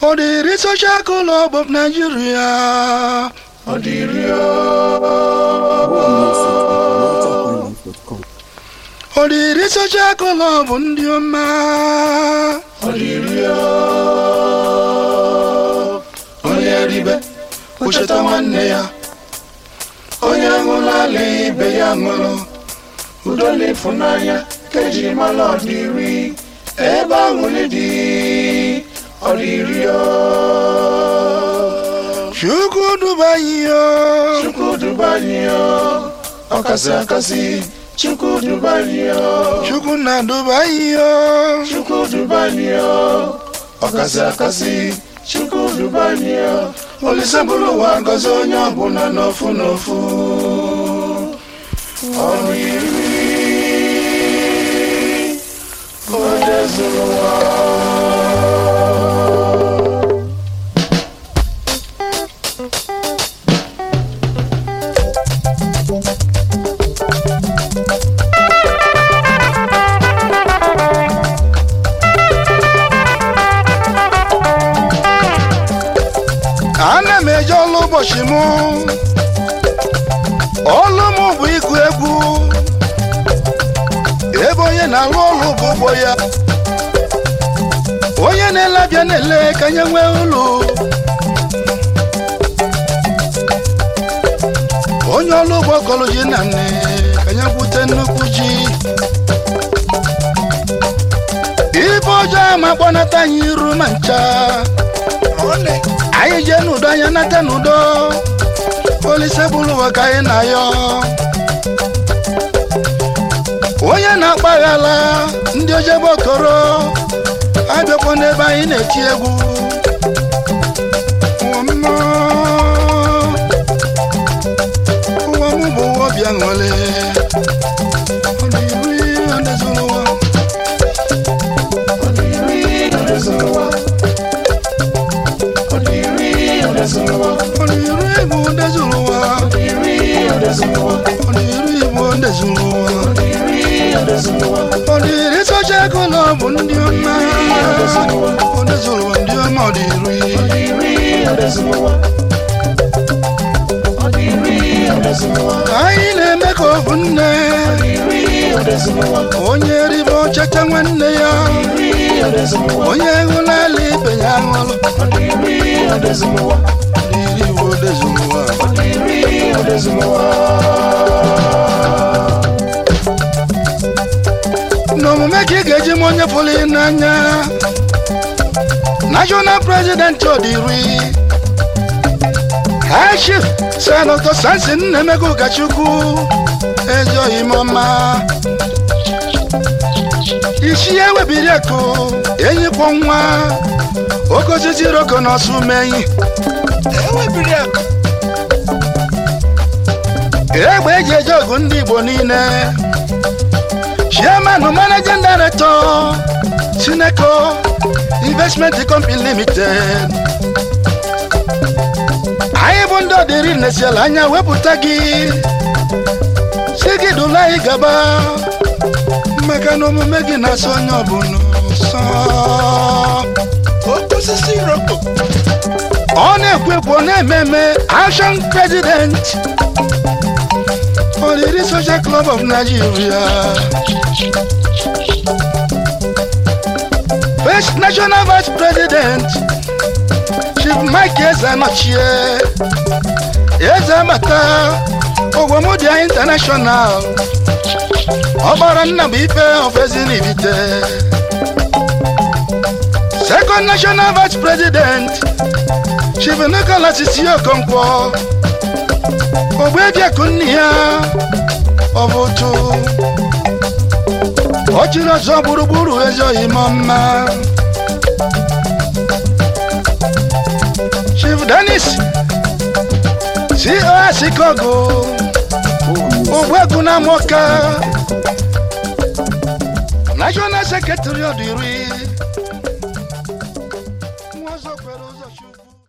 Ọdịrị Social Club of Nigeria. Ọdịrị Ọdịrị Social Club ndị ọma. Ọdịrị onye ribe ocheta nwanne ya onye ṅụrụla ibe ya ṅụrụ udo na ịfụnanya ka eji mara ọdịrị ebe aṅụrị dị ọdịrị Chukwu duba anyị yo Chukwu duba anyị yo ọkasị akasị Chukwu duba anyị yo Chukwu na-duba anyị yo Chukwu duba anyị yo ọkasị akasị Chukwu duba anyị yo Olise bụrụ ụwa ngọzi onye ọbụla n'ofu n'ofu ọdịrị onye zụrụ ụwa ana m eje ọlụ ụbọchị mụ ọlụ m bụ ịgụ egwu ebe onye na-alụ ọlụ bụ ụgbọ ya onye na-ele abịa na-ele ka nye nwee ụlọ onye ọlụ ụgbọ kọlụ ji na nne ka nye gwute nnukwu ji ibe ọjọọ ama gbanata anyị iru ma ncha anyị jee n'udo anya nata n'udo olise bụrụ ụwa ka anyị na-ayọ onye na-akpaghala ndị ojebe okoro abịakwa n'ebe anyị na-eti egwu ụwa m ụwa m bụ ụwa obi aṅụrị ọ na-eri odezuru ụwa ọ na-eri odezuru ụwa Ọdịrị Igbo ndezuru ụwa Ọdịrị Igbo ndezuru ụwa Ọdịrị Social Club ndị ọma Ondezuru ụwa ndị ọma ọdịrị Ka anyị na-eme ka ọ bụ nne Onye ribe ọchacha nwanne ya Onye hụlala ibe ya ṅụrụ Ọdịrị Igbo ndezuru ụwa n'omume ka ị ga-eji m onye pụrụ ị n'anya national president ọdịri high chief senatọ sansin nnemego ụkọchukwu ezoghị m ọma isi ya webiri akụ enyikwo nwa oke osisi roko na ọsụ meyi ewebiri akụ egbe eji eje ọgụ ndị igbo niile chairman managing director sineco investment company limited anyị bụ ndị ọdịrị nesiala anya wepụta gị si gị dụla anyị gaba maka na omume gị na-asọ onye ọbụla ụsọ osisi roko ọ na-ekwu ekwu ọ na-eme eme action president ọdịrị social club of nigeria first national vice president chief mike ezanochie eze amata ogwomodia international ọgbara nna bụ ife of ezinibite second national vice president chief nicholas isiokonkwo ogbebiakụ nne ya ọ bụ otu ọ chịrị ọzọ gburugburu ezoghị m mma chief denis cos kogo ogbuegwu na moka national secretary ọdịri